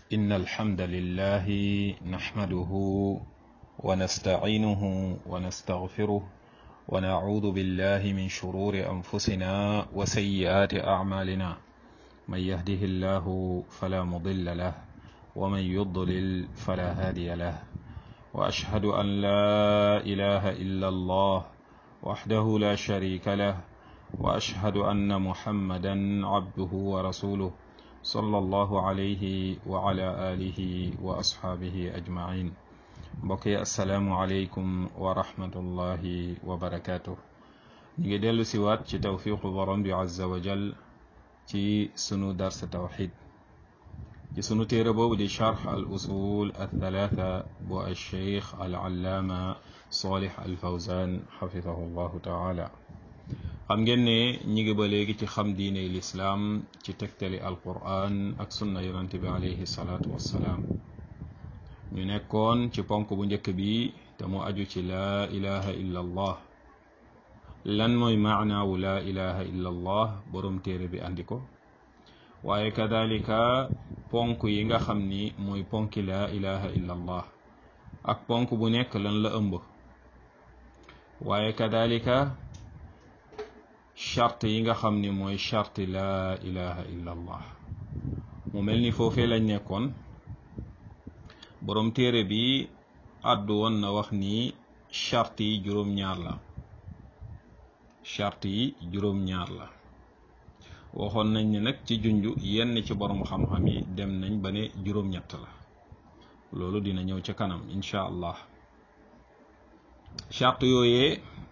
إن الحمد لله نحمده ونستعينه ونستغفره ونعوذ بالله من شرور أنفسنا وسيئات أعمالنا من يهده الله فلا مضل له ومن يضلل فلا هادي له وأشهد أن لا إله إلا الله وحده لا شريك له وأشهد أن محمدا عبده ورسوله صلى الله عليه وعلى آله وأصحابه أجمعين mbokk asalaamualeykum wa rahmatullahi wa barakaatu. ñu ngi dellu siwaat ci tawfiqu borom bi azza wa jal ci sunu dars tawxid ci sunu téere boobu di charx al usul al thalaatha bu al cheikh al allaama salih al fawzan xafidahu llahu taala xam ngeen ne ñi ngi ba léegi ci xam diine lislaam ci tegtali al quran ak sunna yonante bi alayhi salaatu wassalaam ñu nekkoon ci ponk bu njëkk bi te mu aju ci laa ilaha illa allah lan mooy maanaawu laa ilaha illa allah borom téere bi andi ko waaye kadalika ponk yi nga xam ni mooy ponki laa ilaha illa allah ak ponk bu nekk lan la ëmb waaye kadalika charte yi nga xam ni mooy charte laa ilaha illa allah mu mel ni foofee lañ nekkoon borom téere bi àddu woon na wax ni charte yi juróom-ñaar la charte yi juróom-ñaar la waxoon nañ ne nag ci junju yenn ci borom xam-xam yi dem nañ ba ne juróom-ñett la loolu dina ñëw ca kanam incha allah charte yooyee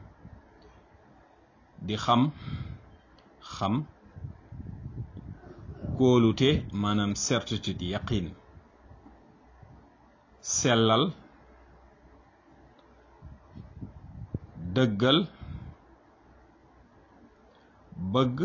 di xam xam kóolute maanaam certitude yaqin sellal dëggal bëgg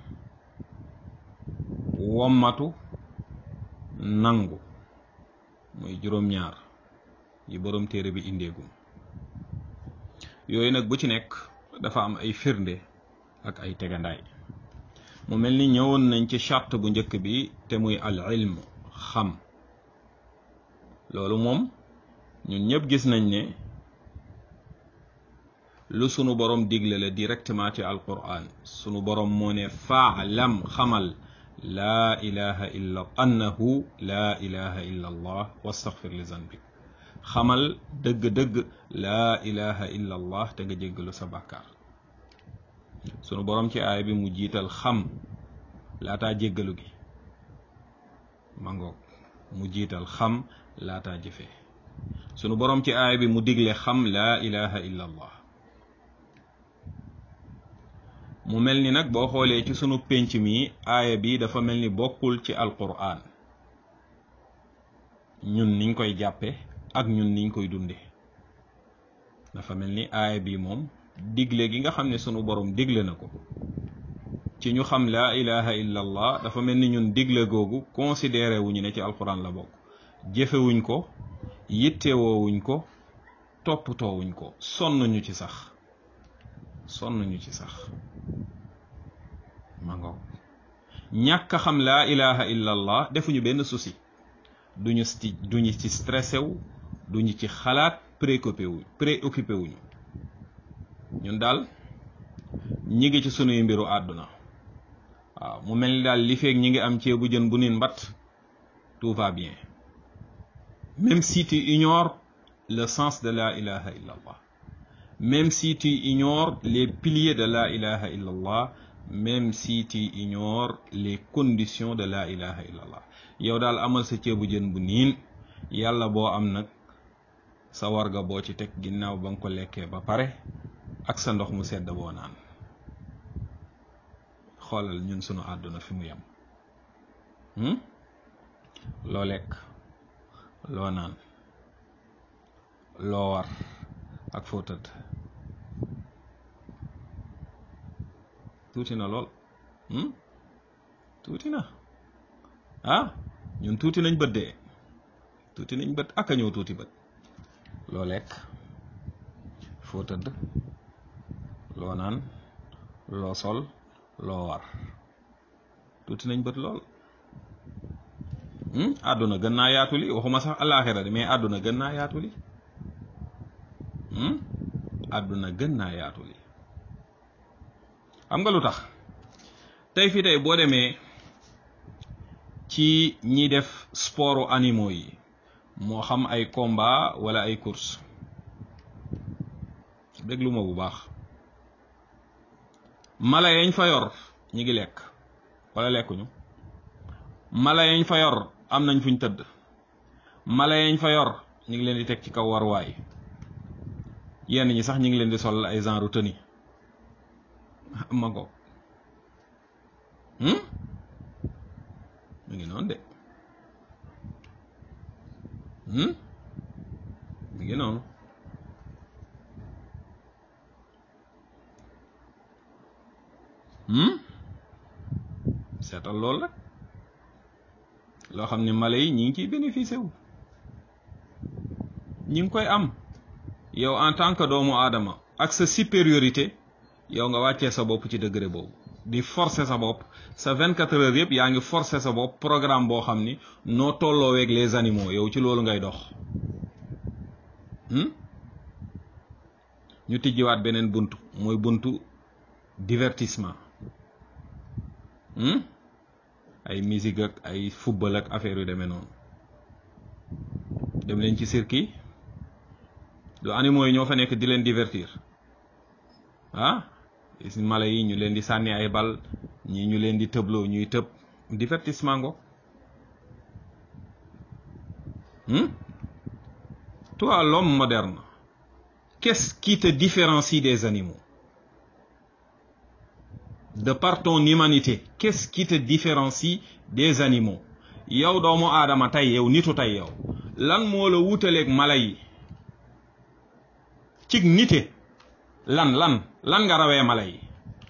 wommatu nangu muy juróom-ñaar yi boroom téere bi indeegum yooyu nag bu ci nekk dafa am ay firnde ak ay tegandaay mu mel ni ñëwoon nañ ci charte bu njëkk bi te muy al ilm xam loolu moom ñun ñëpp gis nañ ne lu sunu borom digle la directement ci alquran sunu borom moo ne faalam xamal laa ilaha illa annahu laa ilaha illa allah wastaghfir li zanbik xamal dëgg-dëgg laa ilaha illa allah te nga jéggalu sa bàkkaar sunu borom ci aaya bi mu jiital xam laataa jéggalu gi mangoog mu jiital xam laataa jëfee sunu borom ci aaya bi mu digle xam laa ilaha illa allah mu mel ni nag boo xoolee ci sunu pénc mi aaya bi dafa mel ni bokkul ci alquran ñun niñ koy jàppe ak ñun niñ koy dunde dafa mel ni aaya bi moom digle gi nga xam ne sunu borom digle na ko ci ñu xam laa ilaha illa allah dafa mel ni ñun digle googu considéré wuñu ne ci alquran la bokk jëfewuñ ko yittewoowuñ ko toppatoowuñ ko sonn ñu ci sax sonn ñu ci sax ma ngo ñàkk a xam laa ilaha illa allah defuñu benn souci duñu ci duñu ci stressé wu duñu ci xalaat préoccupé wu préoccupé wuñu ñun daal ñi ngi ci sunuy mbiru àdduna waaw mu mel ni daal li feeg ñi ngi am ceebu jën bu nin mbatt tout va bien même si tu ignores le sens de la ilaha illallah même si tu ignores les piliers de la ilaha illallah même si tu ignores les conditions de la ilaha illallah yow daal amal sa ceebu jën bu niin yàlla boo am nag sa warga boo ci teg ginnaaw ba nga ko lekkee ba pare ak sa ndox mu sedd boo naan xoolal ñun sunu àdduna fi mu yem loo lekk loo naan loo war ak foo tëdd tuuti na lool tuuti na ah ñun tuuti nañ bët de tuuti nañ bët ak a ñëw tuuti bët loo lekk foo tëdd loo naan loo sol loo war tuuti nañ bët lool àdduna gën naa yaatu li waxuma sax alaaxira de mais àdduna gën naa yaatu li àdduna gën naa yaatu li xam nga lu tax tey fi tey boo demee ci ñi def sportu animaux yi moo xam ay combat wala ay course déglu ma bu baax mala yañ fa yor ñi ngi lekk wala lekkuñu mala yañ fa yor am nañ fuñ tëdd mala yañ fa yor ñu ngi leen di teg ci kaw warwaay yenn ñi sax ñu ngi leen di sol ay genre tenue ma ngo mu ngi noonu de mi ngi noonu seetal loolu rek loo xam ne mala yi ñi ngi ciy bénéficié wu ñi ngi koy am yow en tant que doomu aadama ak sa supériorité yow nga wàccee sa bopp ci degré boobu di forcer sa bopp sa 24 heures yëpp yaa ngi forcer sa bopp programme boo xam ni noo tollooweeg les animaux yow ci loolu ngay dox ñu tijjiwaat beneen buntu mooy buntu divertissement ay musique ak ay football ak affaire yu demee noonu dem leen ci cirque du animaux yi ñoo fa nekk di leen divertir ah gis mala yi ñu leen di sànni ay bal ñii ñu leen di tëbloo ñuy tëb divertissement ngo toi l'homme moderne qu'est-ce qui te différencie des animaux de par ton humanité qu'est-ce qui te différencie des animaux yow doomu aadama tey yow nitu tey yow lan moo la wutaleeg mala yi cig nite lan lan lan nga rawee mala yi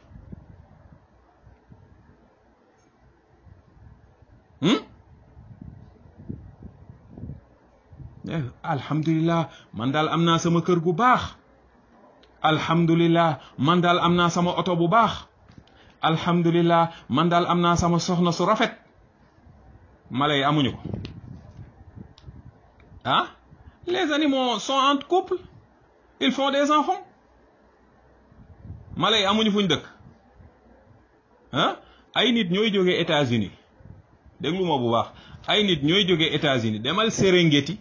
alhamdulillah man daal am naa sama kër gu baax alhamdulillah man daal am naa sama oto bu baax alhamdulillah man daal am naa sama soxna su rafet mala yi amuñu ko ah les animaux sont en couple ils font des enfants mala yi amuñu fuñ dëkk ah ay nit ñooy jógee États-Unis déglu ma bu baax ay nit ñooy jógee États-Unis demal Serengeti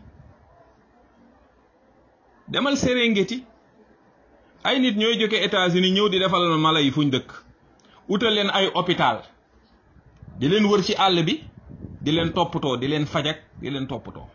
demal Serengeti ay nit ñooy jógee États-Unis ñëw di defal mala yi fuñ dëkk utal leen ay hôpital di leen wër ci àll bi di leen toppatoo di leen fajak di leen toppatoo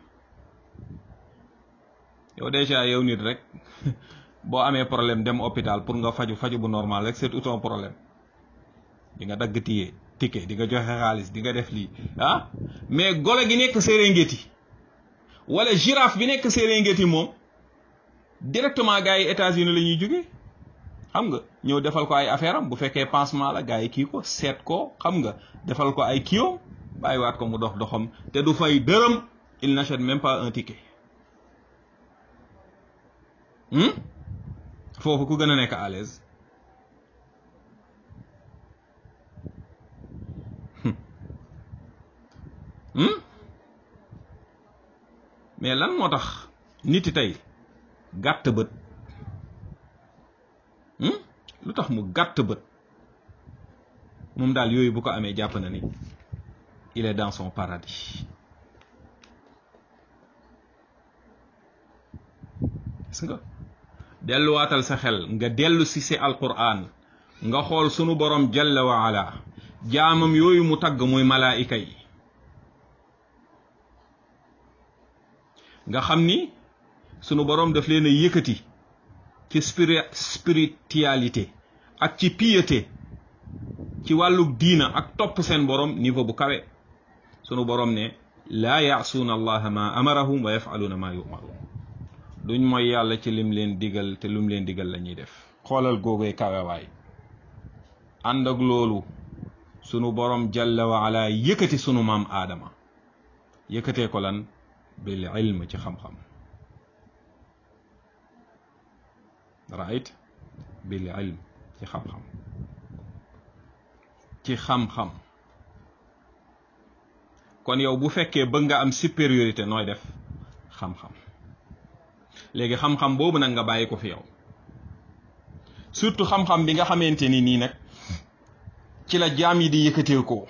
yow déjà yow nit rek boo amee problème dem hôpital pour nga faju faju bu normal rek c'est tout un problème di nga dagg tiye ticket di nga joxe xaalis di nga def lii ah mais golo gi nekk Serengeti wala girafe bi nekk Serengeti moom directement gars yi États-Unis la ñuy jóge xam nga ñëw defal ko ay affaire am bu fekkee pansement la gars yi kii ko seet ko xam nga defal ko ay kiyom bàyyiwaat ko mu dox doxam te du fay dërëm il n'achète même pas un ticket foofu ku gën a nekk à l'aise mais lan moo tax niti tey gàtt bët lu tax mu gàtt bët moom daal yooyu bu ko amee jàpp na ni il est dans son paradis gis nga delluwaatal sa xel nga dellu si si alquran nga xool sunu borom jalla wa ala jaamam yooyu mu tagg muy malaayika yi nga xam ni sunu borom daf leen a yëkkati ci spiritualité ak ci piété ci wàllu diina ak topp seen borom niveau bu kawe sunu borom ne laa yaasuuna allaha ma amarahum wa yafaluuna ma yumaruun duñ mooy yàlla ci lim leen digal te lum leen digal la ñuy def xoolal googee kawe waay ànd ak loolu sunu borom jalla wa ala yëkkati sunu maam aadama yëkkatee ko lan bil ilm ci xam-xam right bil ilm ci xam-xam ci xam-xam kon yow bu fekkee bëgg nga am supériorité nooy def xam-xam léegi xam-xam boobu nag nga bàyyi ko fi yow surtout xam-xam bi nga xamante ni nii nag ci la jaam yi di yëkkatee ko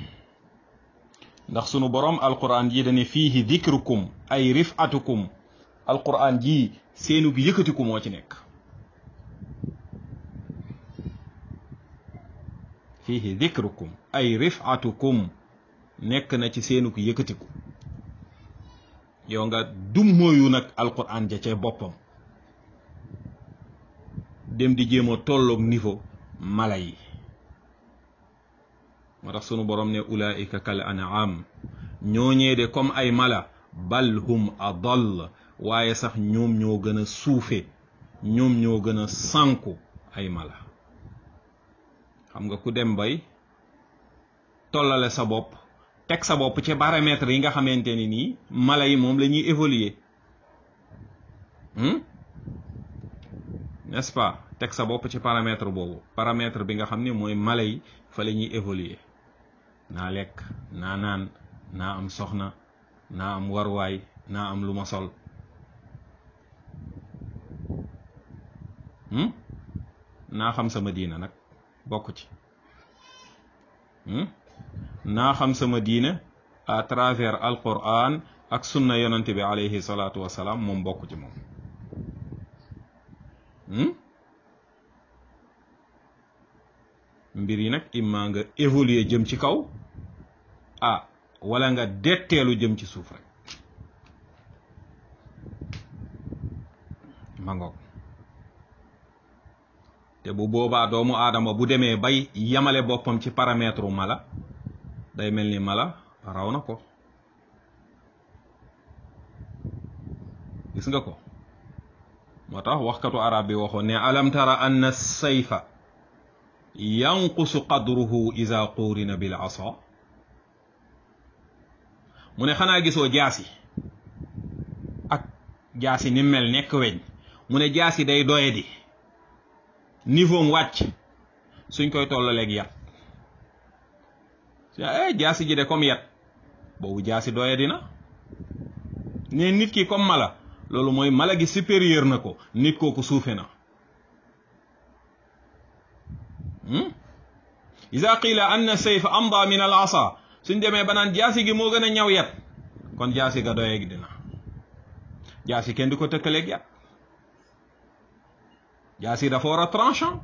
ndax sunu borom alquran ji dane fiihi dikrukum ay rifatukum alquran ji seenu gi yëkkatiku moo ci nekk fiihi dikrukum ay rifatukum nekk na ci seenu gi yëkkatiku yow nga dummóoyu nag alquran ja ca boppam dem di jéem a tolloog niveau mala yi moo tax sunu borom ne ulaika kal an'am ñooñee de comme ay mala bal hum adall waaye sax ñoom ñoo gën a suufe ñoom ñoo gën a sànku ay mala xam nga ku dem bay tollale sa bopp teg sa bopp ci paramètres yi nga xamante ni nii mala yi moom la ñuy évoluer n'est-ce pas teg sa bopp ci paramètre boobu paramètre bi nga xam ne mooy mala yi fa la ñuy évoluer naa lekk naa naan naa am soxna naa am warwaay naa am lu ma sol naa xam sama diina nag bokk ci naa xam sama diina à travers alquran ak sunna yonante bi alayhi salaatu wasalaam moom bokk ci moom mbir yi nag imma nga évoluer jëm ci kaw ah wala nga detteelu jëm ci suuf rek ma ngoog te bu boobaa doomu aadama bu demee bay yamale boppam ci paramètre mala day mel ni mala raw na ko gis nga ko moo tax waxkatu arab bi waxoon ne alam tara anna sayfa yanqusu qadruhu ida quurina bil asa mu ne xanaa gisoo jaasi ak jaasi ni mel nekk weñ mu ne jaasi day doye di niveau am wàcc suñ koy tollaleeg yat eh jaasi ji de comme yat boobu jaasi doye dina ne nit ki comme mala loolu mooy mala gi supérieur na ko nit kooku suufe na ida qila anna sayf amda min al asa suñ demee ba naan jaasi gi moo gën a ñaw yat kon jaasi ga doye gi dina jaasi kenn du ko tëkkaleeg yat jaasi dafa war a tranchant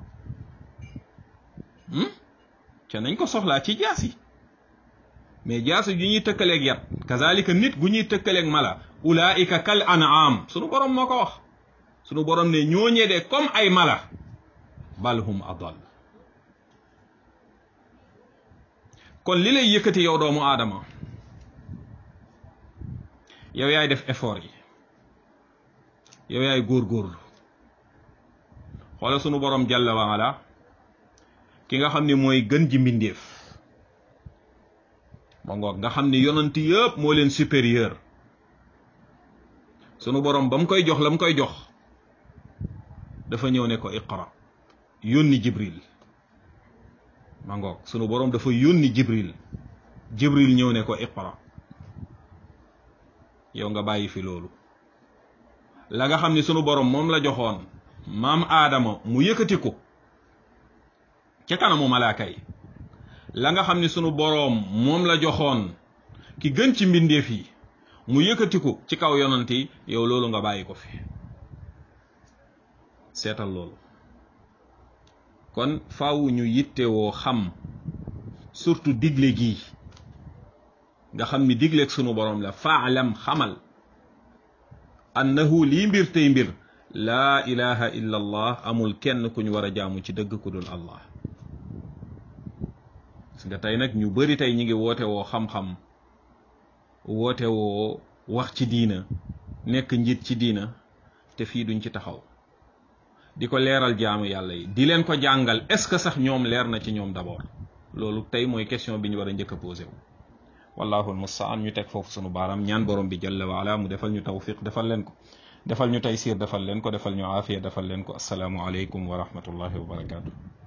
ca nañ ko soxlaa ci jaasi mais jaasi ju ñuy tëkkaleeg yat kazalika nit gu ñuy tëkkaleeg mala ulaika kal an'am sunu borom moo ko wax sunu borom ne ñooñee de comme ay mala bal hum adal kon li lay yëkkati yow doomu aadama yow yaay def effort yi yow yaay góorgóorlu xoola sunu borom jalla wa ala ki nga xam ne mooy gën ji mbindeef ma ngoog nga xam ne yonant yëpp moo leen supérieur sunu borom ba mu koy jox la mu koy jox dafa ñëw ne ko iqra yónni jibril ma ngoog sunu borom dafa yónni jibril jibril ñëw ne ko iqra yow nga bàyyi fi loolu la nga xam ni sunu borom moom la joxoon maam aadama mu yëkkati ko ca kanamu malaaka yi la nga xam ni sunu boroom moom la joxoon ki gën ci mbindeef yi mu yëkkati ko ci kaw yonant yi yow loolu nga bàyyi ko fi seetal loolu kon faaw ñu yittewoo xam surtout digle gii nga xam ni digleeg sunu boroom la faalam xamal annahu lii mbir tey mbir laa ilaha illa allah amul kenn ku ñu war a jaamu ci dëgg ku dul allah gis nga tey nag ñu bari tey ñi ngi woote woo xam-xam woote woo wax ci diina nekk njiit ci diina te fii duñ ci taxaw di ko leeral jaamu yàlla yi di leen ko jàngal est-ce que sax ñoom leer na ci ñoom d'abord loolu tey mooy question bi ñu war a njëkk a posé wu wallahu almustaan ñu teg foofu sunu baaraam ñaan borom bi jalla wa ala mu defal ñu tawfiq defal leen ko defal ñu taysir defal leen ko defal ñu aafiya defal leen ko asalaamu aleykum wa rahmatullahi wa barakaatu